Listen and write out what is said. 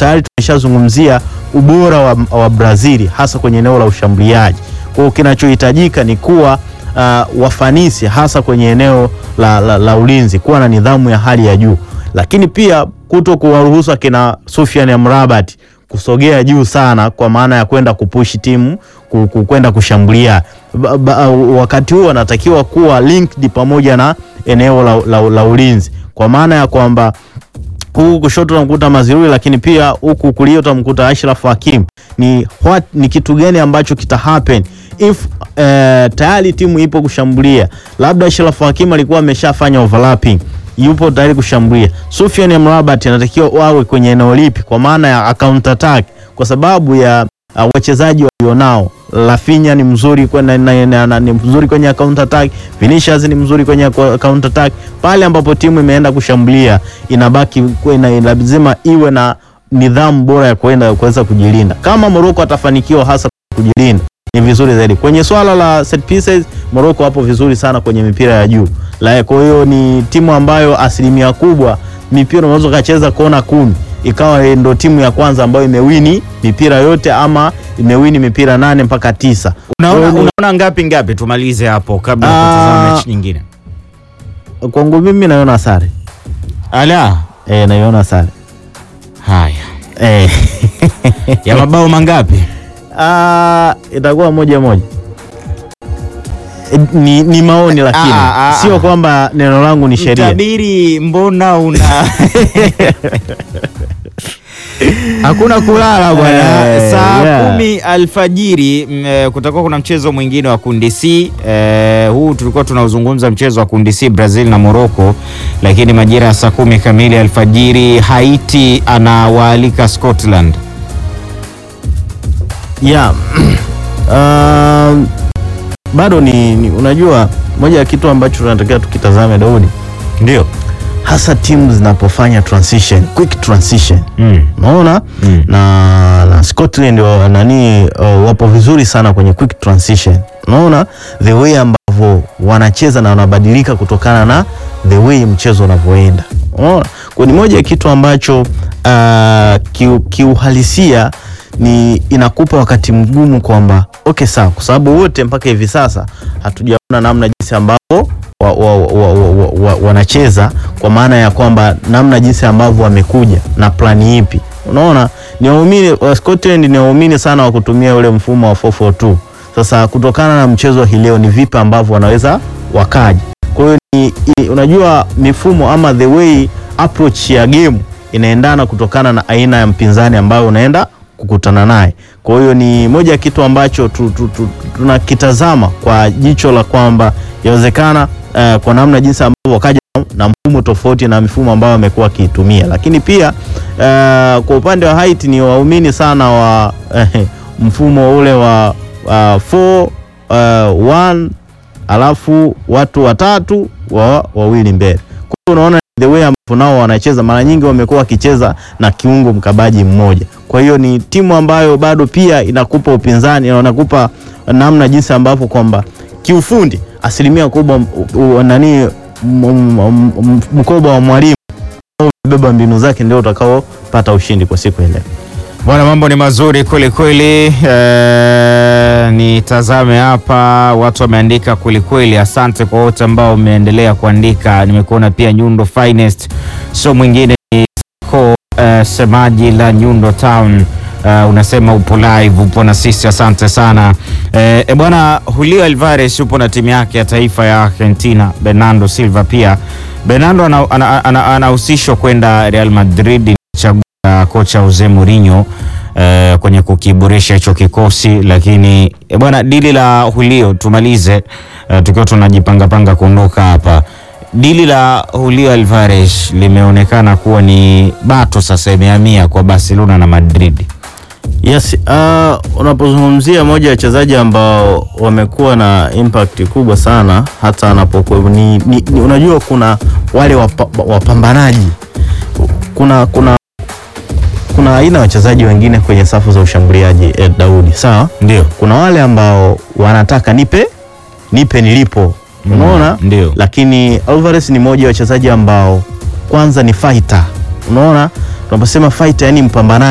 tayari tumeshazungumzia ubora wa, wa Brazil hasa kwenye eneo la ushambuliaji. Kwa hiyo kinachohitajika ni kuwa uh, wafanisi hasa kwenye eneo la, la, la ulinzi, kuwa na nidhamu ya hali ya juu, lakini pia kuto kuwaruhusu akina Sofiane Amrabat kusogea juu sana, kwa maana ya kwenda kupushi timu ku- ku- kwenda kushambulia. Ba, ba, wakati huo anatakiwa kuwa linked pamoja na eneo la, la, la ulinzi, kwa maana ya kwamba huku kushoto utamkuta Mazirui, lakini pia huku kulia utamkuta Ashraf Hakim. Ni what, ni kitu gani ambacho kita happen if eh, tayari timu ipo kushambulia, labda Ashraf Hakim alikuwa ameshafanya overlapping yupo tayari kushambulia. Sufyan Amrabat anatakiwa wawe kwenye eneo lipi, kwa maana ya counter attack, kwa sababu ya uh, wachezaji walionao. Rafinha ni mzuri kwenye, na, na, na, ni mzuri kwenye counter attack. Vinicius ni mzuri kwenye ko- counter attack. Pale ambapo timu imeenda kushambulia, inabaki kuwa ina- lazima iwe na nidhamu bora ya kuenda kuweza kujilinda. Kama Morocco atafanikiwa hasa kujilinda ni vizuri zaidi. Kwenye swala la set pieces, Morocco hapo vizuri sana kwenye mipira ya juu. La, kwa hiyo ni timu ambayo asilimia kubwa mipira unaweza ukacheza kona kumi ikawa ndo timu ya kwanza ambayo imewini mipira yote ama imewini mipira nane mpaka tisa. Unaona, Kwa hiyo unaona ngapi ngapi? Tumalize hapo kabla ya Ah. kutazama mechi nyingine. ni- kwangu mimi naiona sare Ala, e, naiona sare haya e. ya mabao mangapi? Ah, itakuwa moja moja. E, Ni, ni maoni lakini Ah, ah, sio ah. kwamba neno langu ni sheria. Mtabiri, mbona una hakuna kulala bwana. Eh, Saa yeah. kumi alfajiri mm, eh, kutakuwa kuna mchezo mwingine wa kundi C. Eh, huu tulikuwa tunauzungumza mchezo wa kundi C Brazil na Morocco, lakini majira ya saa kumi kamili alfajiri Haiti anawaalika Scotland. Yeah. Um, bado ni, ni unajua moja ya kitu ambacho tunatakiwa tukitazame Daudi, Ndio. hasa timu zinapofanya transition, quick transition Mm. unaona Mm. na, na Scotland wa, nani uh, wapo vizuri sana kwenye quick transition. Unaona the way ambavyo wanacheza na wanabadilika kutokana na the way mchezo unavyoenda. Unaona kwa ni moja ya kitu ambacho uh, kiu- kiuhalisia ni inakupa wakati mgumu kwamba okay, sawa, kwa sababu wote mpaka hivi sasa hatujaona namna jinsi ambavyo wa, wa, wa, wa, wa, wa, wanacheza kwa maana ya kwamba namna jinsi ambavyo wamekuja na plani ipi. Unaona, ni waumini wa Scotland ni waumini sana wa kutumia ule mfumo wa 442. Sasa kutokana na mchezo hii leo ni vipi ambavyo wanaweza wakaja. Kwa hiyo ni, i- unajua mifumo ama the way approach ya game inaendana kutokana na aina ya mpinzani ambayo unaenda kukutana naye. Kwa hiyo ni moja ya kitu ambacho tu, tu, tu, tunakitazama kwa jicho la kwamba yawezekana eh, kwa namna jinsi ambavyo wakaja na mfumo tofauti na mifumo ambayo wamekuwa wakiitumia, lakini pia eh, kwa upande wa Haiti ni waumini sana wa eh, mfumo ule wa 4 1 alafu watu watatu wa wawili mbele. Kwa hiyo unaona the way ambavyo nao wanacheza, mara nyingi wamekuwa wakicheza na kiungo mkabaji mmoja. Kwa hiyo ni timu ambayo bado pia inakupa upinzani, inakupa namna jinsi ambavyo kwamba kiufundi asilimia kubwa u- u- nani m- m- m- mkoba wa mwalimu au beba mbinu zake ndio utakaopata ushindi kwa siku ile. Bwana, mambo ni mazuri kweli kweli. Eh, nitazame hapa, watu wameandika kweli kweli. Asante kwa wote ambao umeendelea kuandika. Nimekuona pia Nyundo Finest, sio mwingine ni ko eh, semaji la Nyundo Town. Eh, unasema upo live, upo na sisi, asante sana. Eh, e bwana, Julio Alvarez upo na timu yake ya taifa ya Argentina. Bernardo Silva pia, Bernardo anahusishwa ana, ana, ana, anahusishwa kwenda Real Madrid chagua kocha Jose Mourinho eh, kwenye kukiboresha hicho kikosi, lakini eh, bwana, dili la Julio tumalize eh, tukiwa tunajipangapanga kuondoka hapa. Dili la Julio Alvarez limeonekana kuwa ni bato sasa, imehamia kwa Barcelona na Madrid. Yes, uh, unapozungumzia moja ya wachezaji ambao wamekuwa na impact kubwa sana hata anapokuwa ni, ni, ni, unajua kuna wale wapa, wapambanaji kuna kuna kuna aina ya wachezaji wengine kwenye safu za ushambuliaji eh, Daudi, sawa? Ndio, Kuna wale ambao wanataka nipe nipe nilipo, unaona? ndio. Lakini Alvarez ni moja ya wachezaji ambao kwanza ni fighter, unaona? Tunaposema fighter, yani mpambanaji